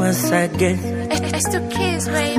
once again. It's to kiss, baby.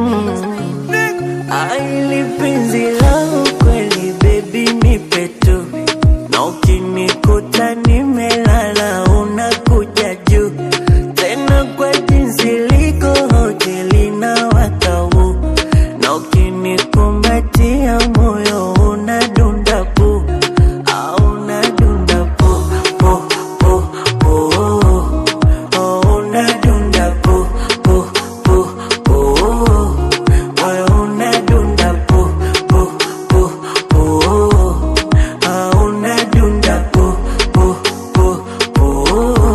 Aili penzi langu kweli baby nipe tu na ukinikuta nimelala unakuja juu tena kwa jinsi liko hoteli na watau na ukinikumbatia moyo unadunda pu au unadunda pu pu pu pu oh, unadunda pu pu pu pu moyo unadunda pu pu pu pu ah, unadunda pu pu pu pu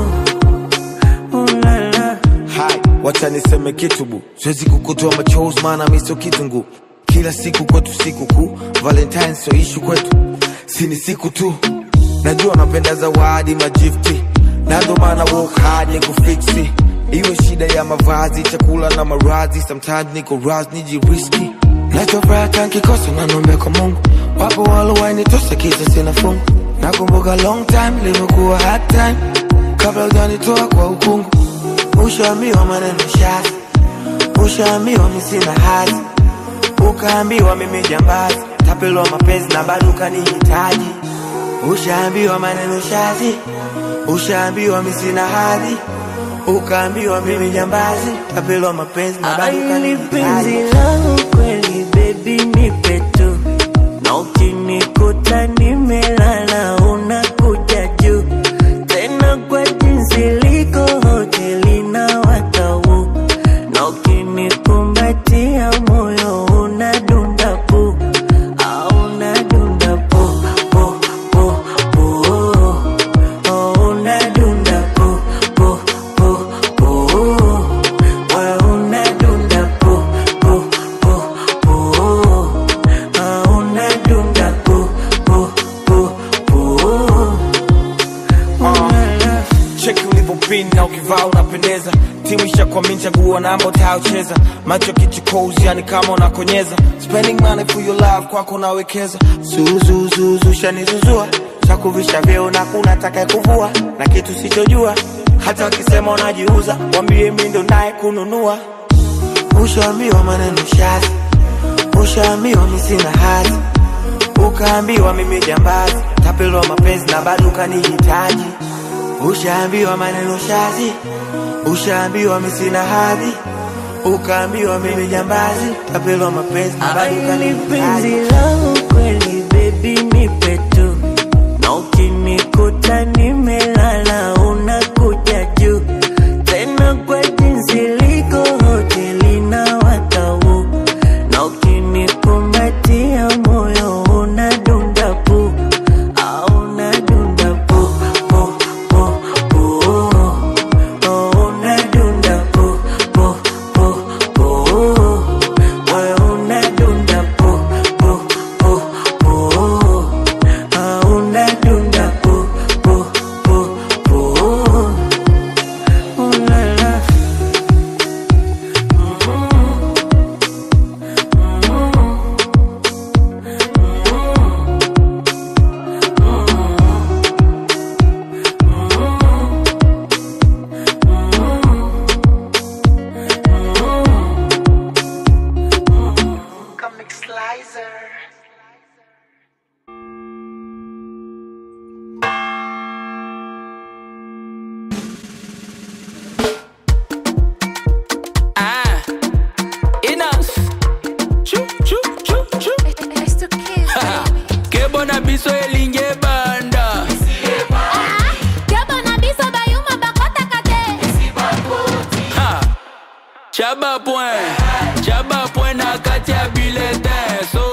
ulala Hai, wacha niseme kitu bu, siwezi kukutoa machozi maana mi sio kitungu. Kila siku kwetu siku kuu, Valentine sio ishu kwetu, si ni siku tu. Najua napenda zawadi majifti, na ndo maana work hard ni kufiksi. Iwe shida ya mavazi, chakula na maradhi, sometimes niko raz nijiriski. Nachofuraha tankikosa na nombe kwa Mungu, wapo walowainitosa kisa sina fungu. Nakumbuka long time limekuwa hard time, kabla hujanitoa kwa ukungu Ushaambiwa maneno shazi, ushaambiwa mi sina hazi, ukaambiwa mimi jambazi, tapelwa mapenzi na bado ukanihitaji. Ushaambiwa maneno shazi, ushaambiwa mi sina hadhi, ukaambiwa mimi jambazi, tapelwa mapenzi na bado Aili penzi ukanihitaji. langu kweli baby nipe tu na ukinikuta nimelala unakuja juu tena kwa jinsi liko hoteli na watau na ukinikumbatia moyo unadunda pu au unadunda pu pu pu pu oh, unadunda pu pu pu pu wewe unadunda pu pu pu pu ah, unadunda pu pu pu pu ulala cheki ulivyopin na ukivaa unapendeza timu ishakwamini chaguo namba utayocheza macho kichukozi yani kama unakonyeza spending money for your love kwako unawekeza zuzuzuzu shanizuzua chakuvisha vyeo na kuna taka kuvua na kitu sichojua hata wakisema unajiuza wambie mi ndo naye kununua ushaambiwa maneno shazi ushaambiwa mi sina hadhi ukaambiwa mimi jambazi tapelwa mapenzi na bado ukanihitaji ushaambiwa maneno shazi ushaambiwa mi sina hadhi ukaambiwa mimi jambazi tapelwa mapenzi na bado Aili penzi ukanihitaji langu kweli baby nipe tu na ukinikuta nimelala unakuja juu tena kwa jinsi liko hoteli na watau na ukinikumbatia moyo unadunda pu au unadunda pu pu pu pu oh, unadunda pu pu pu pu wewe unadunda pu pu pu pu ah, unadunda pu pu pu pu ulala Ah, enough. Choo, choo, choo, choo. It's to kiss, baby. Ke bona biso elinge banda. Yaba na biso bayuma bakota kate. Ha. Chaba point. Chaba point na kati ya bulletin. So